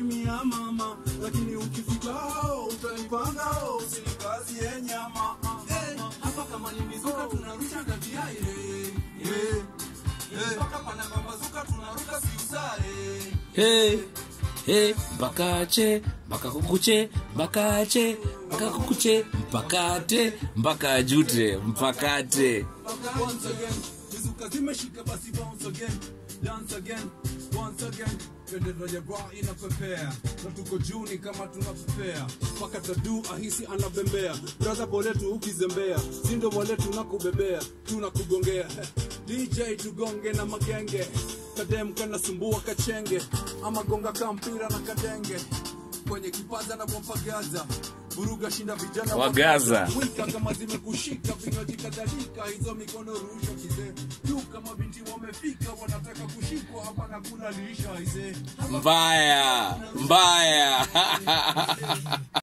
mimi ya mama lakini ukifika hao utanipanga hao usinikazie nyama Eh, hapa kama ni mizuka tunarusha gatiaire mpaka pana pambazuka tunaruka siusare hey, hey, mpakache mpaka kukuche mpakache mpaka kukuche mpakate mpaka jute mpakate once again mizuka zimeshika basi bounce again dance again once again bendera ya bra inapepea na tuko juni kama tunapepea mpaka tadu ahisi anabembea braza boletu ukizembea sindo boletu nakubebea tunakugongea dj tugonge na magenge kadem kanasumbua kachenge ama gonga kampira na kadenge kwenye kipaza na wampagaza buruga shinda vijana Wa Gaza. wika kama zimekushika vinywaji kadhalika hizo mikono rusha kizee juu kama binti wamefika wanataka kushikwa hapa na kulalisha izee mbaya mbaya